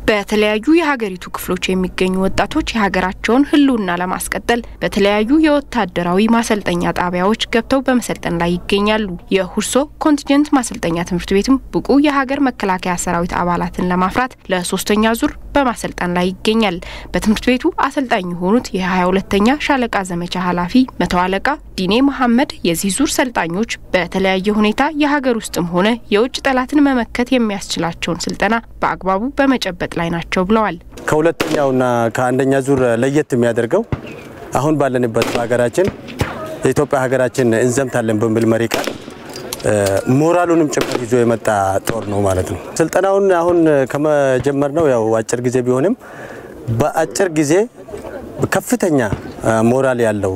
በተለያዩ የሀገሪቱ ክፍሎች የሚገኙ ወጣቶች የሀገራቸውን ሕልውና ለማስቀጠል በተለያዩ የወታደራዊ ማሰልጠኛ ጣቢያዎች ገብተው በመሰልጠን ላይ ይገኛሉ። የሁርሶ ኮንቲንጀንት ማሰልጠኛ ትምህርት ቤትም ብቁ የሀገር መከላከያ ሰራዊት አባላትን ለማፍራት ለሶስተኛ ዙር በማሰልጠን ላይ ይገኛል። በትምህርት ቤቱ አሰልጣኝ የሆኑት የሀያ ሁለተኛ ሻለቃ ዘመቻ ኃላፊ መቶ አለቃ ዲኔ መሐመድ የዚህ ዙር ሰልጣኞች በተለያየ ሁኔታ የሀገር ውስጥም ሆነ የውጭ ጠላትን መመከት የሚያስችላቸውን ስልጠና በአግባቡ በመጨበጥ ላይ ናቸው ብለዋል። ከሁለተኛውና ከአንደኛ ዙር ለየት የሚያደርገው አሁን ባለንበት በሀገራችን የኢትዮጵያ ሀገራችን እንዘምታለን በሚል መሪ ቃል ሞራሉንም ጭምር ይዞ የመጣ ጦር ነው ማለት ነው። ስልጠናውን አሁን ከመጀመር ነው ያው አጭር ጊዜ ቢሆንም በአጭር ጊዜ ከፍተኛ ሞራል ያለው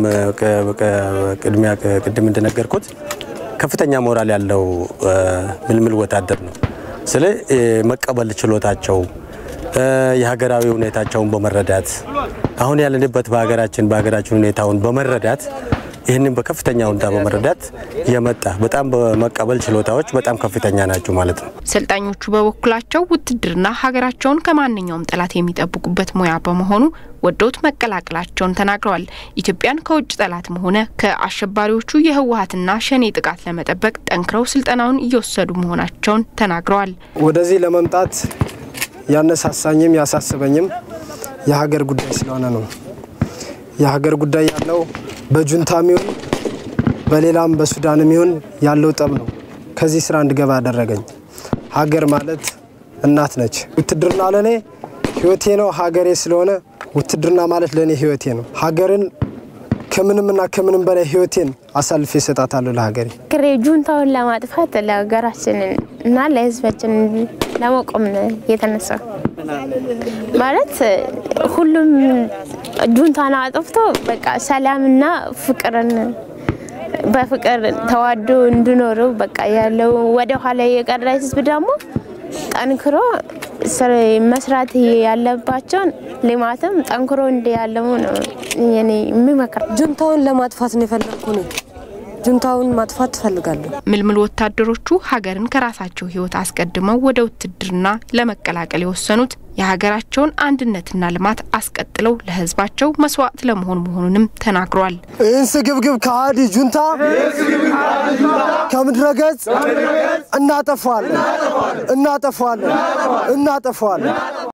ቅድሚያ ቅድም እንደነገርኩት ከፍተኛ ሞራል ያለው ምልምል ወታደር ነው። ስለ መቀበል ችሎታቸው የሀገራዊ ሁኔታቸውን በመረዳት አሁን ያለንበት በሀገራችን በሀገራችን ሁኔታውን በመረዳት ይህንን በከፍተኛ ሁኔታ በመረዳት የመጣ በጣም በመቀበል ችሎታዎች በጣም ከፍተኛ ናቸው ማለት ነው። ሰልጣኞቹ በበኩላቸው ውትድርና ሀገራቸውን ከማንኛውም ጠላት የሚጠብቁበት ሙያ በመሆኑ ወደውት መቀላቀላቸውን ተናግረዋል። ኢትዮጵያን ከውጭ ጠላትም ሆነ ከአሸባሪዎቹ የህወሀትና ሸኔ ጥቃት ለመጠበቅ ጠንክረው ስልጠናውን እየወሰዱ መሆናቸውን ተናግረዋል። ወደዚህ ለመምጣት ያነሳሳኝም ያሳስበኝም የሀገር ጉዳይ ስለሆነ ነው። የሀገር ጉዳይ ያለው በጁንታም ይሁን በሌላም በሱዳንም ይሁን ያለው ጠብ ነው ከዚህ ስራ እንድገባ ያደረገኝ። ሀገር ማለት እናት ነች። ውትድርና ለእኔ ህይወቴ ነው። ሀገሬ ስለሆነ ውትድርና ማለት ለእኔ ህይወቴ ነው። ሀገርን ከምንምና ከምንም በላይ ህይወቴን አሳልፌ እሰጣታለሁ ለሀገሬ። ክሬ ጁንታውን ለማጥፋት ለሀገራችን እና ለህዝባችን ለመቆም የተነሳ ማለት ሁሉም ጁንታን አጥፍቶ በቃ ሰላምና ፍቅርን በፍቅር ተዋዶ እንዲኖሩ በቃ ያለው ወደ ኋላ የቀረ ህዝብ ደግሞ ጠንክሮ መስራት ያለባቸውን ልማትም ጠንክሮ እንዲያለሙ ነው የኔ የሚመክር። ጁንታውን ለማጥፋት ነው የፈለግኩ ነው። ጁንታውን ማጥፋት ትፈልጋለሁ። ምልምል ወታደሮቹ ሀገርን ከራሳቸው ህይወት አስቀድመው ወደ ውትድርና ለመቀላቀል የወሰኑት የሀገራቸውን አንድነትና ልማት አስቀጥለው ለህዝባቸው መስዋዕት ለመሆን መሆኑንም ተናግሯል። ይህን ስግብግብ ከሃዲ ጁንታ ከምድረ ገጽ እናጠፋዋለን፣ እናጠፋዋለን፣ እናጠፋዋለን።